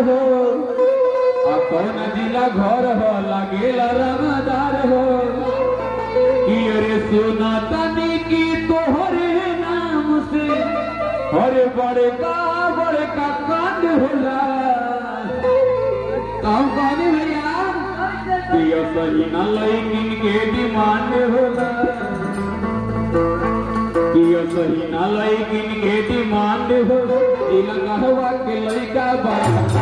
हो आ कौन जिला घर हो लागेला रंगदार हो कि अरे सोना तनी की तोहरे नाम से अरे बड़े का बड़े का कांड होला काम कहने भैया कि सही न लैकिन के डिमांड होला कि सही न लैकिन के डिमांड हो इलंगवा के लइका बा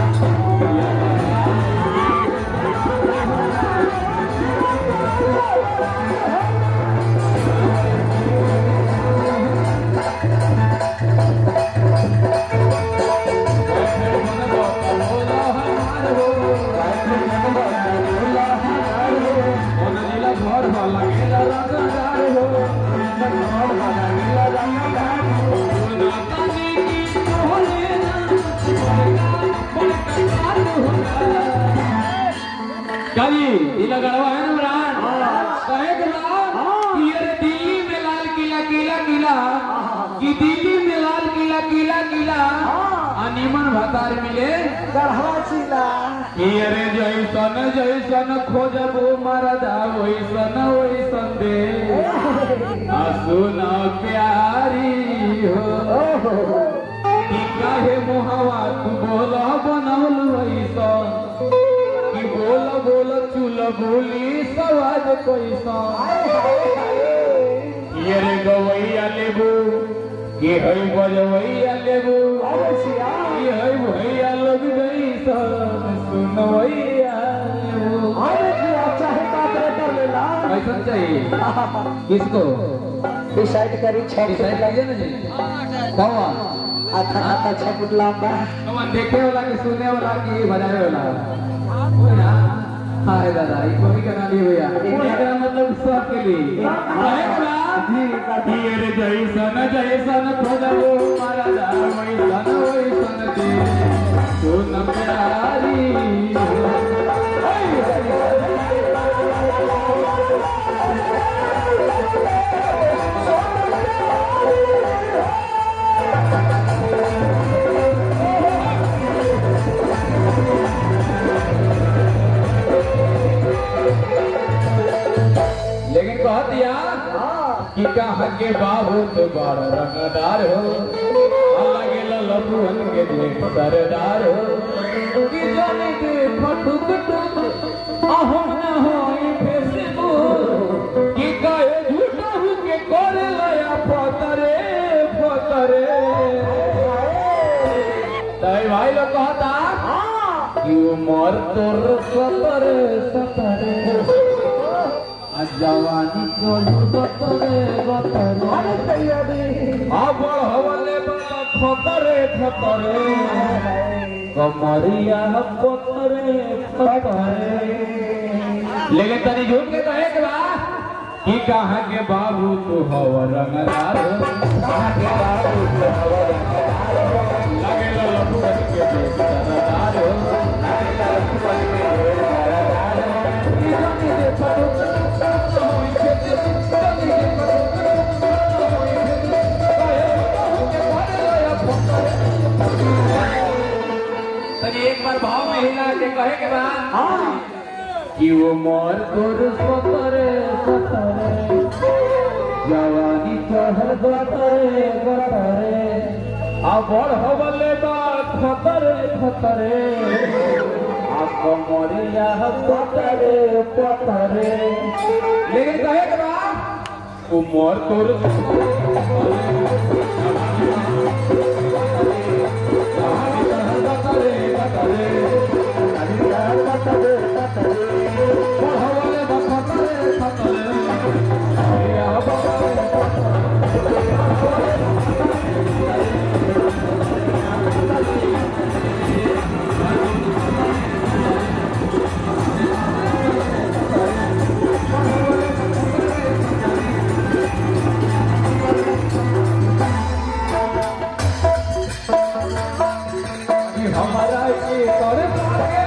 कभी इला गड़वा है ना इमरान कहे के बाद कि ये दिल्ली में लाल किला किला किला कि दिल्ली में लाल किला किला किला अनिमन भतार मिले गढ़वा जिला कि अरे जैसन जैसन खोजबो मरदा वैसन वैसन दे आ सुन प्यारी हो कि काहे मुहवा तू बोला बनौल वैसन कि बोल बोल चूल बोली सवाद कैसा ये रे गवैया लेबू कि है बजवैया लेबू कि है भैया लोग गईसन सुनवैया लेबू कैसा चाहिए किसको डिसाइड करी छह डिसाइड कीजिए ना जी कौन आधा आधा छह फुट लंबा कौन देखे वाला कि सुनने वाला कि बजाने वाला हाय दादा ये कोई का नाम भैया इसका मतलब सब के लिए जी ये रे जैसन जैसन खोजबो मारा दा वैसन वैसन दे सुन प्यारी लेकिन कह दिया कि कहाँ के बाबू तो बड़ रंगदार हो अलगे ललपुअन के देख सरदार हो कि जाने के फटुक टुक अहो न होई फेसबुक कि कहे झूठा हूँ के करे लया फतरे फतरे तय भाई लोग कहता कि उमर तोर सतरे सतरे आ जवानी चलू गतरे गतरे अब हवले बड़ा खतरे खतरे कमरिया पतरे पतरे लेकिन तनी झूठ के कहे के बा कि कहाँ के बाबू तू हव रंगदार कहाँ के बाबू तू हव रंगदार लगे ललपुअन के देख सरदार लगे ललपुअन के देख सरदार ई जानी दे फटो होई खेती जानी दे फटो होई खेती कहे कहूं के भरे लया फटरे तनी एक बार भाव में हिला के कहे के बाद कि वो मोर तोर सतरे सतरे जवानी चढ़ गतरे गतरे आ बड़ हवले बा खतरे खतरे आ कमरिया पतरे पतरे लेकिन कहे के बा वो मोर तोर जवानी चढ़ गतरे गतरे हवले बा खतरे खतरे या बाबा कि हमारा के तोरे